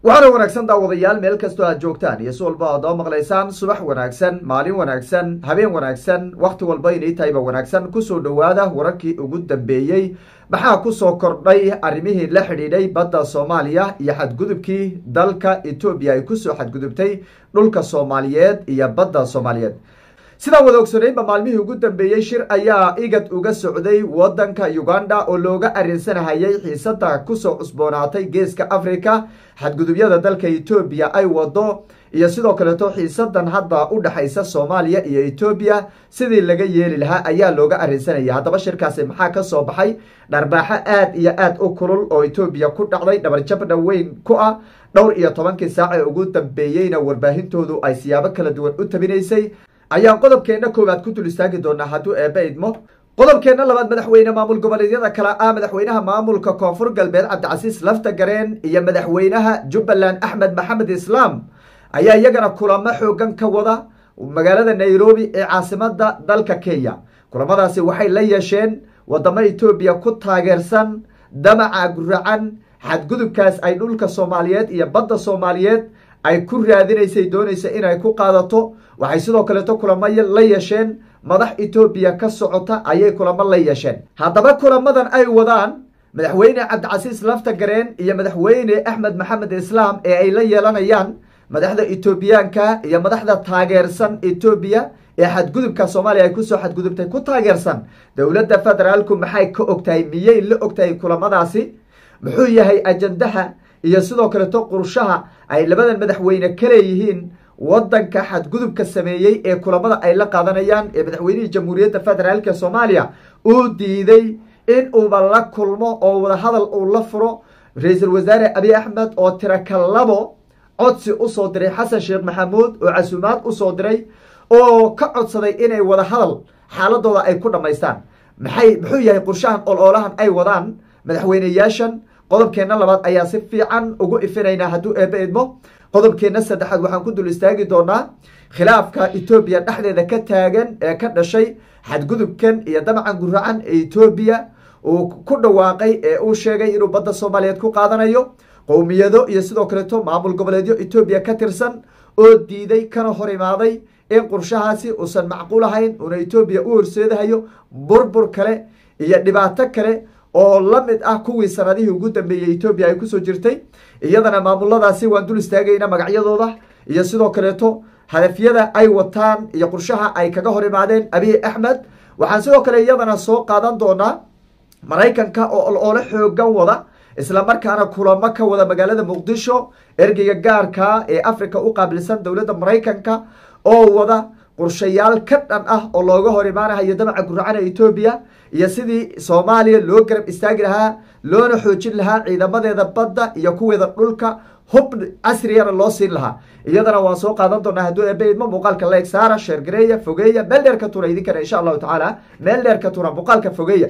waxaana wanaagsan daawadayaal meel kastoo aad joogtaan iyo si walba aad oo maqlaysaan subax wanaagsan maalin wanaagsan habeen wanaagsan wakhti walba inay tahayba wanaagsan kusoo dhowaada wararkii ugu dambeeyey maxaa kusoo kordhay arrimihii la xidhiidhay badda soomaaliya iyo xadgudubkii dalka etoobiya ay kusoo xadgudubtay dhulka soomaaliyeed iyo badda soomaaliyeed sidaan wada ogsonaynba maalmihii ugu dambeeyey shir ayaa igad uga socday wadanka uganda oo looga arrinsanahayay xiisada kusoo cusboonaatay geeska africa xadgudubyada dalka etoobiya ay wado iyo sidoo kaleeto xiisadan hadda u dhexaysa soomaaliya iyo etoobiya sidii laga yeeli lahaa ayaa looga arrinsanaya haddaba shirkaasi maxaa ka soo baxay dharbaaxo aad iyo aad u kulul oo etoobiya ku dhacday dhabarjabna weyn ku ah dhowr iyo tobankii saac ee ugu dambeeyeyna warbaahintoodu ay siyaabo kala duwan u tabinaysay ayaan qodobkeenna koowaad ku dul istaagi doonaa hadduu eebbe idmo qodobkeenna labaad madaxweyne maamul goboleedyada kale ah madaxweynaha maamulka koonfur galbeed cabdicasiis lafta gareen iyo madaxweynaha jubbaland axmed maxamed islaam ayaa iyagana kulamo xoogan ka wada magaalada nairobi ee caasimada dalka kenya kulamadaasi waxay la yeesheen wadamo etoobiya ku taageersan damaca guracan xadgudubkaas ay dhulka soomaaliyeed iyo badda soomaaliyeed ay ku raadinaysay doonaysa inay ku qaadato waxay sidoo kaleeto kulamo la yeesheen madax etoobiya ka socota ayay kulamo la yeesheen haddaba kulamadan ay wadaan madaxweyne cabdicasiis lafta gareen iyo madaxweyne axmed maxamed islaam ee ay la yeelanayaan madaxda etoobiyaanka iyo madaxda taageersan etoobiya ee xadgudubka soomaaliya ay kusoo xadgudubtay ku taageersan dowladda federaalku maxay ka ogtahay miyay la ogtahay kulamadaasi muxuu yahay ajandaha iyo sidoo kaleeto qurshaha ay labadan madaxweyne ka leeyihiin wadanka xadgudubka sameeyey ee kulamada ay la qaadanayaan ee madaxweynihii jamhuuriyadda federaalk soomaaliya uu diiday in uuba la kulmo oo wadahadal uu la furo ra-iisul wasaare abiy axmed oo tirakalabo codsi usoo diray xasan sheekh maxamuud oo casuumaad usoo diray oo ka codsaday inay wadahadal xaaladooda ay ku dhammaystaan maxay muxuu yahay qurshahan oloolahan ay wadaan madaxweyneyaashan qodobkeenna labaad ayaa si fiican ugu ifinaynaa hadduu eebbe idmo qodobkeenna saddexaad waxaan ku dul istaagi doonaa khilaafka etoobiya dhexdeeda ka taagan ee ka dhashay xadgudubkan iyo damacan guracan ee etoobiya uu ku dhawaaqay ee uu sheegay inuu badda soomaaliyeed ku qaadanayo qowmiyado iyo sidoo kaleeto maamul goboleedyo etoobiya ka tirsan oo diiday kana hor imaaday in qurshahaasi uusan macquul ahayn uuna etoobiya u horseedahayo burbur kale iyo dhibaato kale oo la mid ah kuwii sanadihii ugu dambeeyey etoobiya ay kusoo jirtay iyadana maamuladaasi waan dul istaagayna magacyadooda iyo sidoo kaleeto hadafyada ay wataan iyo qurshaha ay kaga hor imaadeen abiy axmed waxaan sidoo kale iyadana soo qaadan doonaa maraykanka oo oloole xoogan wada islamarkaana kulamo ka wada magaalada muqdisho ergeyga gaarka ee africa u qaabilsan dowladda maraykanka oo wada qorshayaal ka dhan ah oo looga hor imaanahayo damaca guracana etoobiya iyo sidii soomaaliya loo garab istaagi lahaa loona xoojin lahaa ciidamadeeda badda iyo kuweeda dhulka hub casriyana loo siin lahaa iyadana waan soo qaadan doonaa hadduu eebe idmo muuqaalka leeg saara sheergareeya fogeeya meel dheer ka tura idinkana insha allahu tacaala meel dheer ka tura muuqaalka fogeeya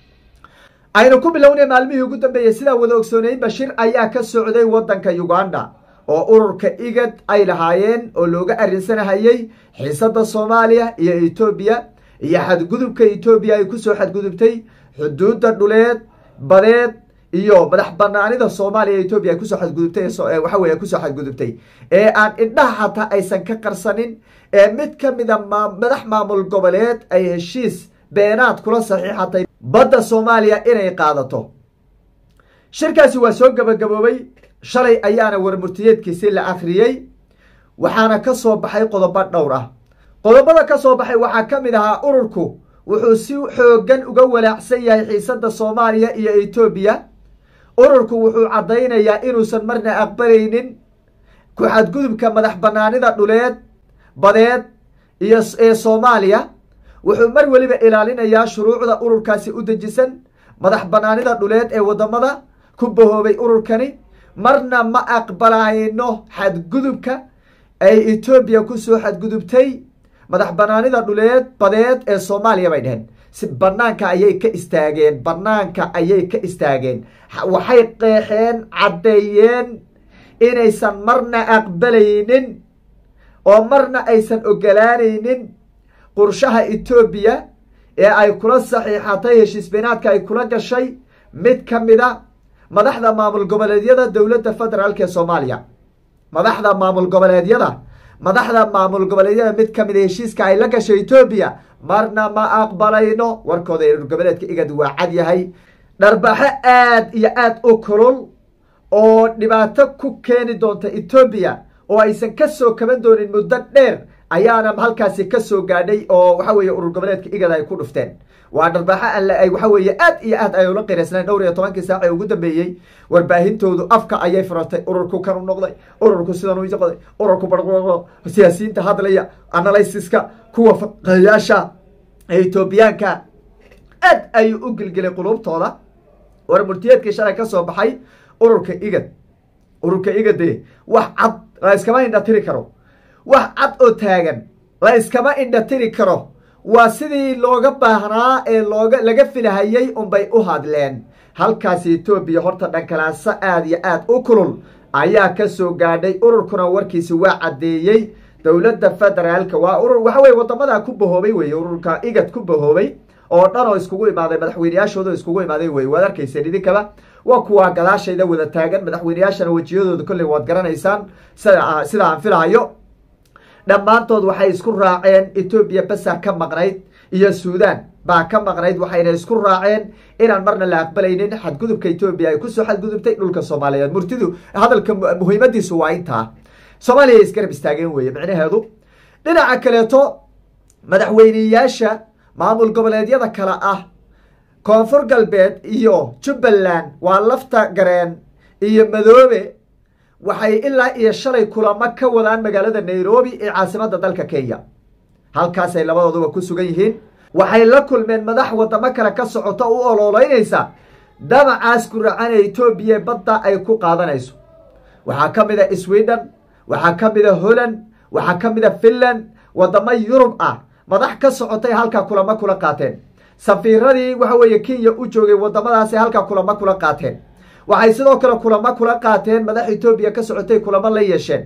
aynu ku bilownay maalmihii ugu dambeeyey sidaa wada ogsoonaynba shir ayaa ka socday wadanka uganda oo ururka igad ay lahaayeen oo looga arrinsanahayey xiisada soomaaliya iyo etoobiya iyo xadgudubka etoobiya ay kusoo xadgudubtay xuduudda dhuleed badeed iyo madax banaanida soomaaliya etoobiya ay kusoo xadgudubtay waxa weye kusoo xadgudubtay ee aan indhaha xataa aysan ka qarsanin ee mid ka mida madax maamul goboleed ay heshiis beenaad kula saxiixatay badda soomaaliya inay qaadato shirkaasi waa soo gabagaboobay shalay ayaana warmurtiyeedkiisi la akhriyey waxaana ka soo baxay qodobo dhowr ah qodobada ka soo baxay waxaa ka mid ahaa ururku wuxuu si xoogan uga walaacsan yahay xiisada soomaaliya iyo etoobiya ururku wuxuu caddaynayaa inuusan marna aqbalaynin ku xadgudubka madax banaanida dhuleed badeed iyo ee soomaaliya wuxuu mar weliba ilaalinayaa shuruucda ururkaasi u dejisan madax banaanida dhuleed ee wadamada ku bahoobay ururkani marna ma aqbalayno xadgudubka ay etoobiya kusoo xadgudubtay madax banaanida dhuleed badeed ee soomaaliya bay dheheen si banaanka ayay ka istaageen banaanka ayay ka istaageen waxay qeexeen caddeeyeen inaysan marna aqbalaynin oo marna aysan ogolaanaynin qurshaha etoobiya ee ay kula saxiixatay heshiis beenaadka ay kula gashay mid ka mida madaxda maamul goboleedyada dowladda federaalk ee soomaaliya madaxda maamul goboleedyada madaxda maamul goboleedyada mid kamid a heshiiska ay la gashay etoobiya marna ma aqbalayno warkooda urur goboleedka igad waa cad yahay dharbaxo aad iyo aad u kulul oo dhibaato ku keeni doonta etoobiya oo aysan ka soo kaban doonin muddo dheer ayaana halkaasi ka soo gaadhay oo waxa weeye urur goboleedka igad ay ku dhufteen waa dharbaaxo alle ay waxa weeye aad iyo aad ay ula qiraysnayn dhowr iyo tobankii saac ee ugu dambeeyey warbaahintoodu afka ayay furatay ururku kan u noqday ururku sidan u noqday ururku barqo siyaasiyiinta hadlaya analysiska kuwa faqayaasha ee etoobiyaanka aad ayuu u gelgelay qulubtooda war murtiyeedkii shalay ka soo baxay ururka igad ururka igade wax cad la iskama indha tiri karo wax cad oo taagan la iskama indha tiri karo waa sidii looga baahnaa ee looga laga filahayey unbay u hadleen halkaasi etoobiya horta dhankalaaso aad iyo aad u kulul ayaa ka soo gaadhay ururkuna warkiisi waa caddeeyey dowladda federaalka waa urur waxa weye wadamadaa ku bahoobay weye ururka igad ku bahoobay oo dhan oo iskugu imaaday madaxweyneyaashooda iskugu imaaday wey waad arkayseen idinkaba waa kuwaa gadaashayda wada taagan madaxweyneyaashana wejiyadooda kolley waad garanaysaan sida sida aan filahayo dhammaantood waxay isku raaceen etoobiya basa ka maqnayd iyo suudan baa ka maqnayd waxayna isku raaceen inaan marna la aqbalaynin xadgudubka etoobiya ay kusoo xadgudubtay dhulka soomaaliyeed murtidu hadalka muhiimadiisu waa intaa soomaaliya isgarab istaageen weeye micnaheedu dhinaca kaleeto madaxweyneyaasha maamul goboleedyada kale ah koonfur galbeed iyo jubbaland waa lafta gareen iyo madoobe waxay ilaa iyo shalay kulamo ka wadaan magaalada nairobi ee caasimadda dalka kenya halkaasay labadooduba ku sugan yihiin waxay la kulmeen madax wadamo kale ka socoto u ololeynaysa damacaas ku racanee etoobiya badda ay ku qaadanayso waxaa ka mid a sweden waxaa ka mid a holland waxaa ka mid a finland wadamo yurub ah madax ka socotay halkaa kulamo kula qaateen safiiradii waxa weeye kenya u joogay wadamadaasay halkaa kulamo kula qaateen waxay sidoo kale kulamo kula qaateen madax etoobiya ka socotay kulamo la yeesheen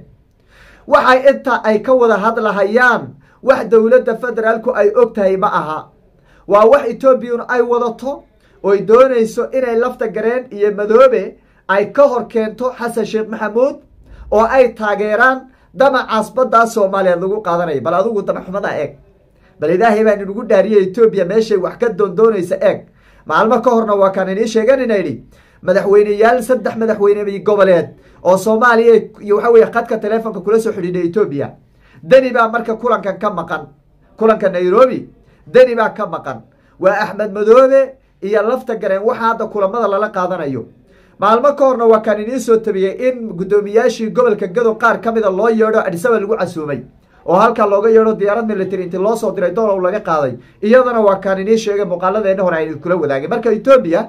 waxay inta ay ka wada hadlahayaan wax dowladda federaalku ay og tahay ma aha waa wax etoobiyun ay wadato oy doonayso inay lafta gareen iyo madoobe ay ka hor keento xasan sheekh maxamuud oo ay taageeraan damacaas baddaa soomaaliyeed lagu qaadanayo bal adigu damaxumada eeg bal ilaahay baan inugu dhaariyay etoobiya meeshay wax ka doondoonaysa eeg maalmo ka horna waa kaan inii sheeganina idhi madaxweyneyaal saddex madaxweyne goboleed oo soomaaliya iyo waxa weye khadka teleefonka kula soo xidhiidhay etoobiya deni baa marka kulankan ka maqan kulanka nairobi deni baa ka maqan waa axmed madoobe iyo lafta gareen waxa hadda kulamada lala qaadanayo maalmo ka horna waa kaan inii soo tabiyey in guddoomiyaashii gobolka gado qaar ka mida loo yeedho adisaba lagu casuumay oo halkaa looga yeedho diyaarad military inti loo soo diray doolow laga qaaday iyadana waa kaan inii sheegay muuqaaladeena hore aynu kula wadaagay marka etoobiya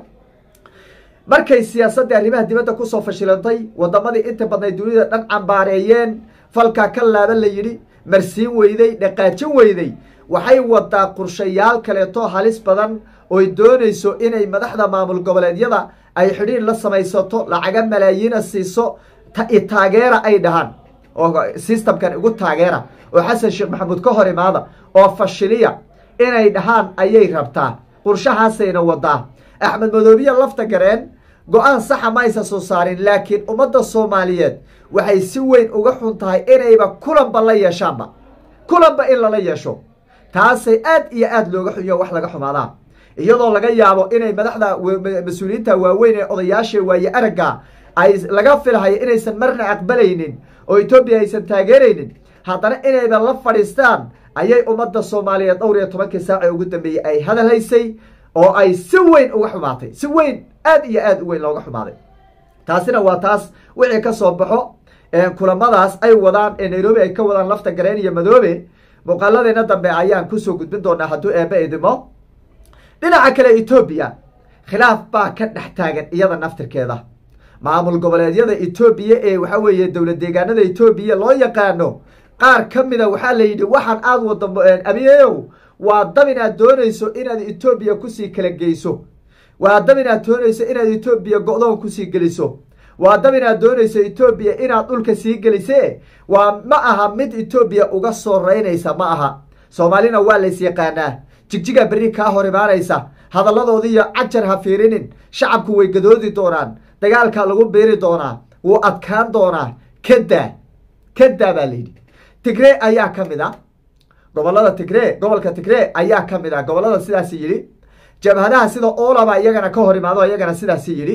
markay siyaasaddii arrimaha dibadda kusoo fashilantay wadamadii inta badnay dunida dhan cambaareeyeen falkaa ka laaban la yidhi marsiin weyday dhaqaajin weyday waxay wadaa qorshayaal kaleeto halis badan oy doonayso inay madaxda maamul goboleedyada ay xidhiir la samaysato lacaga malaayiina siiso taageera ay dhahaan oo systemkan igu taageera oo xasan sheekh maxamuud ka hor imaada oo fashiliya inay dhahaan ayay rabtaa qorshahaasayna wadaa axmed madoobiya lafta gareen go-aan saxa ma aysan soo saarin laakiin ummadda soomaaliyeed waxay si weyn uga xun tahay inayba kulanba la yeeshaanba kulanba in lala yeesho taasay aad iyo aad looga xunyo wax laga xumaadaa iyadoo laga yaabo inay madaxda mas-uuliyiinta waaweyn ee odayaasha waaye aragga ay laga filahayo inaysan marna aqbalaynin oo etoobiya aysan taageeraynin haddana inayba la fadhiistaan ayay ummadda soomaaliyeed dhowr iyo tobankii saac ee ugu dambeeyey ay hadalhaysay oo ay si weyn uga xumaatay si weyn aad iyo aad u weyn looga xumaaday taasina waa taas wixii ka soo baxo kulamadaas ay wadaan ee nairobi ay ka wadaan lafta gareen iyo madoobe muuqaaladeena dambe ayaan kusoo gudbin doonaa hadduu eebe idimo dhinaca kale etoobiya khilaaf baa ka dhex taagan iyada naftirkeeda maamul goboleedyada etoobiya ee waxa weeye dowlad deegaanada etoobiya loo yaqaano qaar ka mida waxaa la yidhi waxaan aada wada abiyeyow waa dab inaad doonayso inaad etoobiya kusii kala geyso waa dab inaad doonayso inaad etoobiya go-doon kusii geliso waa dab inaad doonayso etoobiya inaad dhulka sii gelise waa ma aha mid etoobiya uga soo reynaysa ma aha soomaalina waa lays yaqaanaa jigjiga berri kaa hor imaanaysa hadalladoodiiyo cajar ha fiirinin shacabku way gadoodi doonaan dagaalkaa lagu biiri doonaa wuu adkaan doonaa kadaa kadaa baa layidhi tigree ayaa ka mid a gobolada tigree gobolka tigree ayaa ka mid a gobolada sidaasi yidhi jabhadaha sida olaba iyagana ka hor imaado iyagana sidaasi yidhi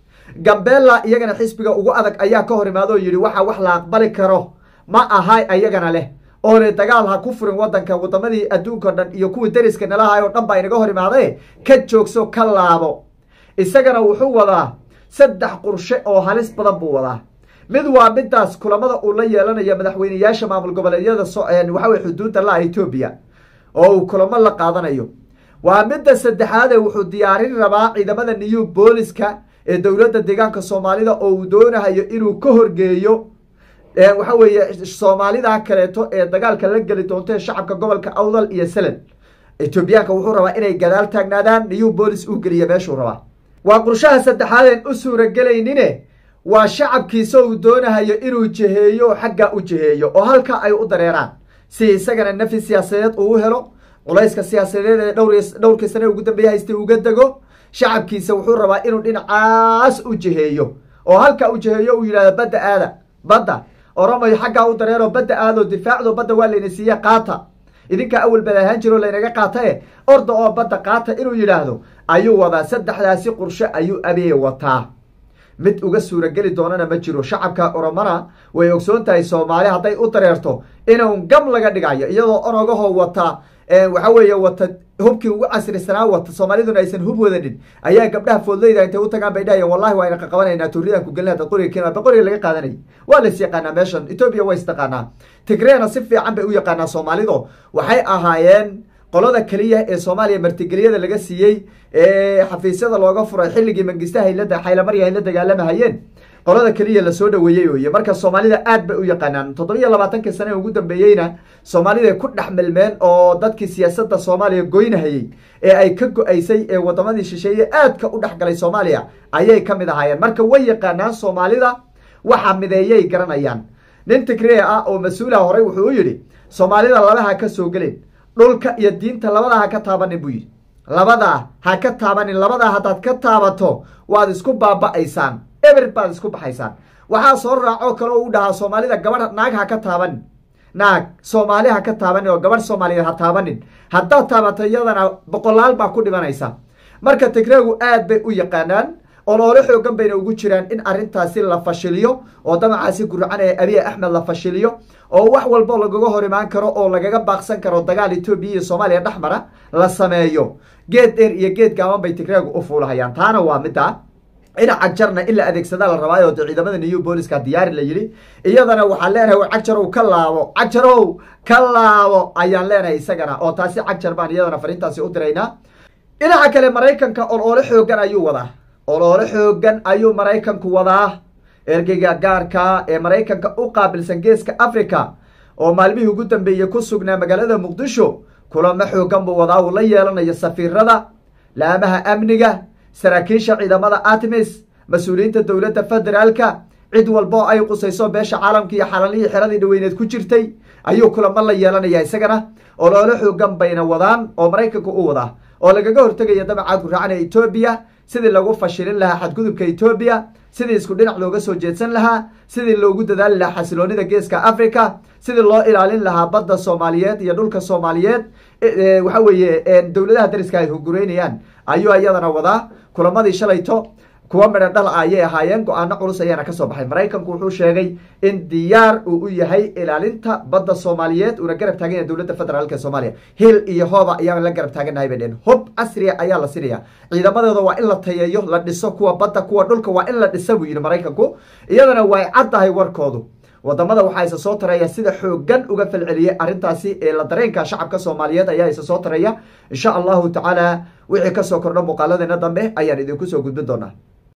gambela iyagana xisbiga ugu adag ayaa ka hor imaado yidhi waxa wax la aqbali karo ma aha iyagana leh oone dagaal ha ku furin wadanka wadamadii adduunka o dhan iyo kuwii dariska nalahay oo dhan baa inaga hor imaade ka joogso ka laabo isagana wuxuu wadaa saddex qurshe oo halis badan buu wadaa mid waa midaas kulamada uu la yeelanayo madaxweyneyaasha maamul goboleedyada waxawey xuduudda la etoobiya oo uu kulamo la qaadanayo waa midda saddexaade wuxuu diyaarin rabaa ciidamada new booliska ee dowladda deegaanka soomaalida oo uu doonahayo inuu ka horgeeyo waxa weeye soomaalida kaleeto ee dagaalka la geli doonto ee shacabka gobolka awdal iyo salad etoobiyaanka wuxuu rabaa inay gadaal taagnaadaan new boolis uu geliya meeshuu rabaa waa qurshaha saddexaadeen u suuragelaynin waa shacabkiisa uu doonahayo inuu jiheeyo xagga u jiheeyo oo halka ay u dareeraan si isagana nafi siyaasadeed uu u helo culayska siyaasadeed ee dhowrkii sane ugu dambeeye haystay uga dego shacabkiisa wuxuu rabaa inuu dhinacaas u jiheeyo oo halka u jiheeyo uu yidhahdo badda aada badda oromayo xaggaa u dareero badda aado difaacdo badda waa layna siiye qaata idinkaa awal bad ahaan jiro laynaga qaatae orda oo badda qaata inuu yidhaahdo ayuu wadaa saddexdaasi qurshe ayuu abee wataa mid uga suurageli doonana ma jiro shacabka oromana way ogsoon tahay soomaali hadday u dareerto inun gam laga dhigayo iyadoo onogahoo wata waxa weeye wata hubkii ugu casrisanaa wata soomaaliduna aysan hub wadanin ayaa gabdhaha foodleyda intay u tagaan bay dhahayeen wallahi waa yna qaqabanayna tuuridan ku gelin hada qoriga keen ba qoriga laga qaadanayay waa lays yaqaanaa meeshan etoobiya waa istaqaanaa tigreena si fiican bay u yaqaanaa soomaalidu waxay ahaayeen qolada keliya ee soomaaliya martigeliyada laga siiyey ee xafiisyada looga furay xilligii mangistaha haylada xaylamarya ay la dagaalamahayeen qolada keliya lasoo dhaweeyey oye marka soomaalida aad bay u yaqaanaan toddobiyo labaatankii sane ugu dambeeyeyna soomaalida ku dhex milmeen oo dadkii siyaasadda soomaaliya goynahayey ee ay ka go-aysay ee wadamadii shisheeye aadka u dhexgalay soomaaliya ayay ka mid ahaayeen marka way yaqaanaan soomaalida waxa mideeyay garanayaan nin tigree ah oo mas-uulaha horey wuxuu u yidhi soomaalida laba ha ka soo gelin dhulka iyo diinta labadaa ha ka taabanin buu yidhi labadaa ha ka taabanin labadaa haddaad ka taabato waad isku baaba'aysaan eber baad isku baxaysaan waxaa soo raacoo kale oo u dhahaa soomaalida gabadh naag ha ka taabanin naag soomaali ha ka taabanin oo gabadh soomaaliyeed ha taabanin haddaad taabato iyadana boqolaal baa ku dhimanaysa marka tigreegu aad bay u yaqaanaan oloole xoogan bayna ugu jiraan in arrintaasi la fashiliyo oo damacaasi gurcan ee abiy axmed la fashiliyo oo wax walbo lagaga hor imaan karo oo lagaga baaqsan karo dagaal etoobiya iyo soomaaliya dhexmara la sameeyo geed dheer iyo geed gaaban bay tigreegu u fuulahayaan taana waa midda dhinaca jarna in la adeegsadaa la rabaayo de ciidamada new booliska diyaari la yidhi iyadana waxaan leenahay war cagjarow ka laabo cagjarow ka laabo ayaan leenahay isagana oo taasi cagjar baan iyadana fariintaasi u diraynaa dhinaca kale maraykanka oloole xoogan ayuu wadaa oloole xoogan ayuu maraykanku wadaa ergeyga gaarka ee maraykanka u qaabilsan geeska africa oo maalmihii ugu dambeeyey ku sugnaa magaalada muqdisho kulamo xoogan buu wadaa uu la yeelanayo safiirada laamaha amniga saraakiisha ciidamada atmis mas-uuliyiinta dowladda federaalka cid walba oo ay qusayso beesha caalamka iyo xalalihii xeradii dhaweyneed ku jirtay ayuu kulamo la yeelanaya isagana oloole xoogan bayna wadaan oo maraykanka u wadaa oo lagaga hortegaya damaca guracan ee etoobiya sidii lagu fashilin lahaa xadgudubka etoobiya sidii isku dhinac looga soo jeedsan lahaa sidii loogu dadaali lahaa xasiloonida geeska africa sidii loo ilaalin lahaa badda soomaaliyeed iyo dhulka soomaaliyeed waxa weeye dowladaha dariska ay hugureynayaan ayuu iyadana wadaa kulamadii shalayto kuwa midho dhal ah ayay ahaayeen go-aano culus ayaana kasoo baxay maraykanku wuxuu sheegay in diyaar uu u yahay ilaalinta badda soomaaliyeed uuna garab taagan yahay dowladda federaalk ee soomaaliya hil iyo hooba ayaan la garab taaganahay bay dheen hub casriya ayaa la sinaya ciidamadooda waa in la tayeeyo la dhiso kuwa badda kuwa dhulka waa in la dhisa buu yidhi maraykanku iyadana way caddahay warkoodu wadamada waxaa isa soo taraya sida xoogan uga falceliyey arrintaasi ee la dareenka shacabka soomaaliyeed ayaa isa soo taraya insha allahu tacaala wixii kasoo kordho muuqaaladeena dambe ayaan idinku soo gudbin doonaa